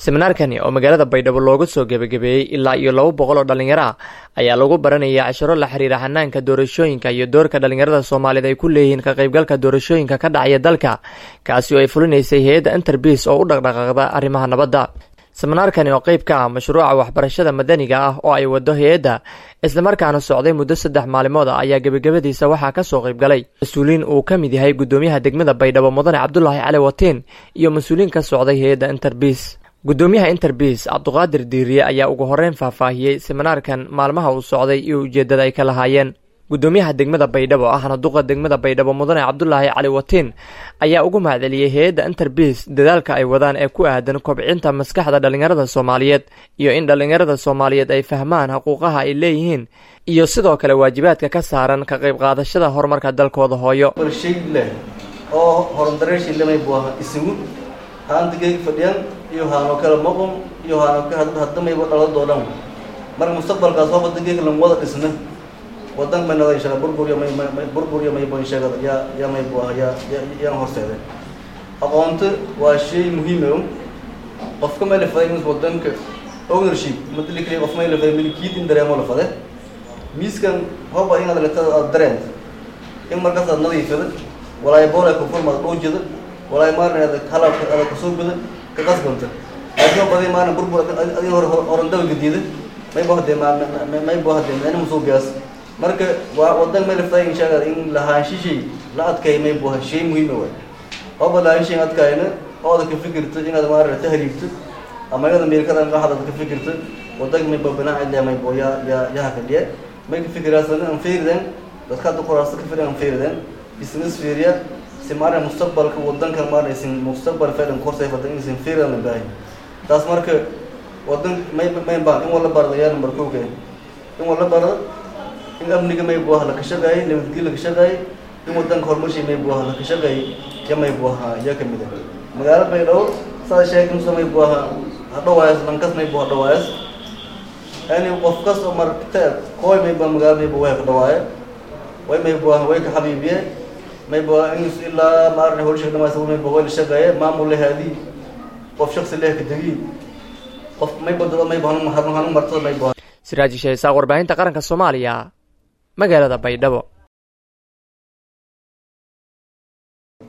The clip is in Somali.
seminaarkani oo magaalada baydhabo looga soo gebagabeeyey ilaa iyo laba boqol oo dhallinyaro ah ayaa lagu baranaya casharo la xiriira xanaanka doorashooyinka iyo doorka dhallinyarada soomaaliyeed ay ku leeyihiin ka qaybgalka doorashooyinka ka dhacaya dalka kaasi oo ay fulinaysay hay-adda interbis oo u dhaqdhaqaaqda arrimaha nabadda seminaarkani oo qeyb ka ah mashruuca waxbarashada madaniga ah oo ay wado hay-adda islamarkaana socday muddo saddex maalimood ah ayaa gebagabadiisa waxaa ka soo qaybgalay mas-uuliin uu ka mid yahay guddoomiyaha degmada baydhabo mudane cabdulaahi cali watiin iyo mas-uuliin ka socday hay-adda interbis guddoomiyaha interbis cabduqaadir diiriye ayaa ugu horeyn faahfaahiyey seminaarkan maalmaha uu socday iyo ujeeddada ay ka lahaayeen guddoomiyaha degmada baydhabo ahna duqa degmada baydhabo mudane cabdulaahi cali watiin ayaa ugu mahadceliyey hay-adda interbis dadaalka ay wadaan ee ku aadan kobcinta maskaxda dhallinyarada soomaaliyeed iyo in dhallinyarada soomaaliyeed ay fahmaan xuquuqaha ay leeyihiin iyo sidoo kale waajibaadka ka saaran ka qayb qaadashada horumarka dalkooda hooyo oo horudareeshiilamay buu ahaa isugu haandigayga fadhiyaan iyo haanoo kale maqon iyo haanoo ka haddamayba dhaladoo dhan marka mustaqbalkaas waa wadankayga lan wada dhisna wadan may nada inshaa burburiya may may burburiya maybo insheegada yaa yaa may buu ahaa yaa yaan horseeday aqoonto waa shay muhiim o qofka may lafaday in wadanka ownership madali kaliya qof may lafaday milkiid in dareemo lafade miiskan hoba inaad letada aad dareent in markaas aad nadiifada walaay boolay kufurmaad dhuujida walaay maarna adag halabka adag kasoo guda ka qasbanta laakiin baday maarna burbur adin hore horandawa gadiida may bo hadee may bo hadee meena musuubiyaas marka waa wadan may laftay inshaalla in lahaanshishay la adkay may bo shay muhiima waay hoba lahaanshay adkayna oo aad ka fikirto inaad maarna tahriibto ama iyada meelkadan qaxad aad ka fikirto wadanka may bo binaac ilaa may bo yaa yaa yaa kadhiye may ka fikiraasana aan feeridan dadka hadda qoraasta ka firan aan feeridan business fiiriya si maarna mustaqbalka wadankan maarna isin mustaqbal faydan korsay fadan isin fiiridan la baahay taas marka wadan may may baan in wala barada yaa number kow keen in wala barada in amniga may buaha la ka shaqeeyay nabadgelyo la ka shaqeeyay in wadanka horumarshii may buaha la ka shaqeeyay ya may buaha yaa kamid ah magaalo baydhabo saa sheegay musa may buaha hadhawaayas lankas may buha dhawaayas yani qof kas oo marta kooy may bua magaalo may bua way ka dhawaaya way may buaha way ka xabiibiye may bua in ilaa maarna horshiga dhamays may bua way la shaqeeye maamul lehaadi qof shaksi leh ka degi qof may badado may bua hanu martada may bua siraaji sheesaaq warbaahinta qaranka soomaaliya magaalada baydhabo